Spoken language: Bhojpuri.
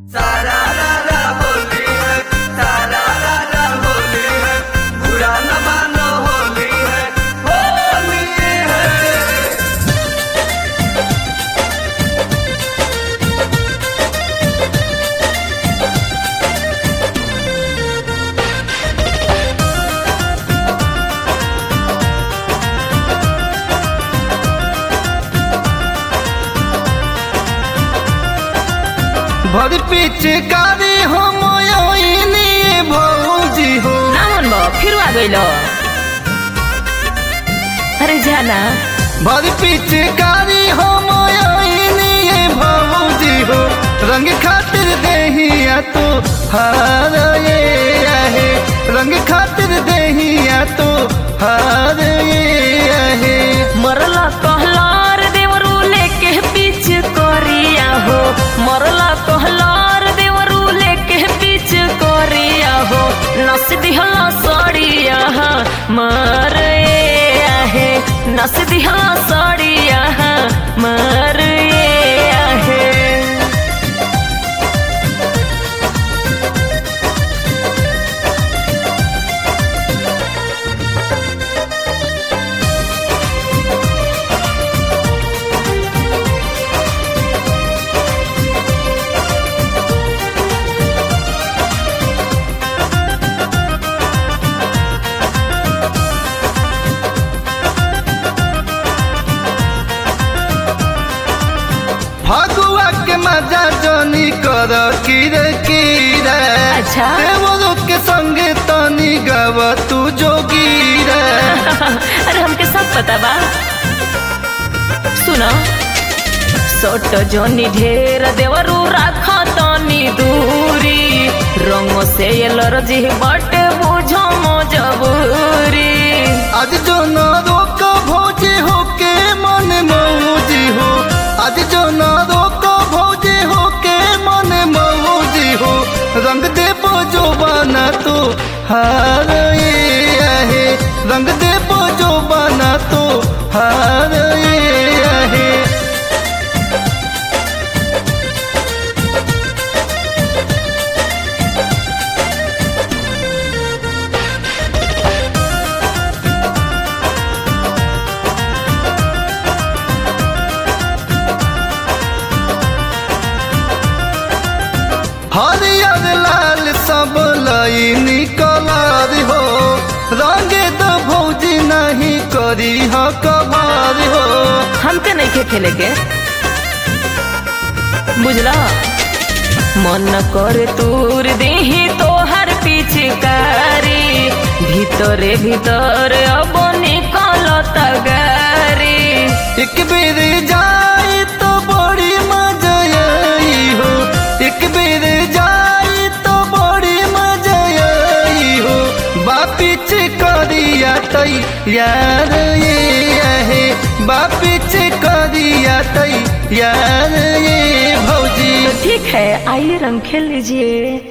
भर पिचकारी हो मोयनी भौजी हो ना मन बा फिर आ गइल अरे जाना भर पिचकारी हो मोयनी भौजी हो रंग खातिर देहिया तो हार ये आहे रंग खातिर देहिया तो हार ये आहे मरला कहलार देवरू लेके पीछ करिया हो मरला कहलार देवरू लेके पीछ करिया हो नस दिहला सड़िया मार ए आहे नस दिहला सड़िया मार ए आहे फगुआ के मजा जोनी कर किर किर अच्छा। देवरो के संगे तनी गव तू जोगी रे अरे हमके सब पता बा सुनो सोट जोनी ढेर देवरू राख तनी दूरी रंग से एलर्जी बट बुझो मजबूरी आज जो न रोक भौजी हो के मन मौजी हो आज जो न रोक भौजी हो के मन मौजी हो रंग देव जो बना तो हार ये आहे रंग देव जो बना तो हार ये आहे हरियर लाल सब लईनी कलर हो रंगे तो भौजी नहीं करी हो कभार हो हमके नहीं के खेले के बुझला मन करे तूर देही तोहर पिचकारी भीतरे भीतर अब निकल तगारी एक बेर जाए तो बड़ी मजा आई हो एक बेर जाए तो बड़ी मजा आई हो बापिच करिया तई यार ये आहे बापिच करिया तई यार ये भौजी ठीक है आइए रंग खेल लीजिए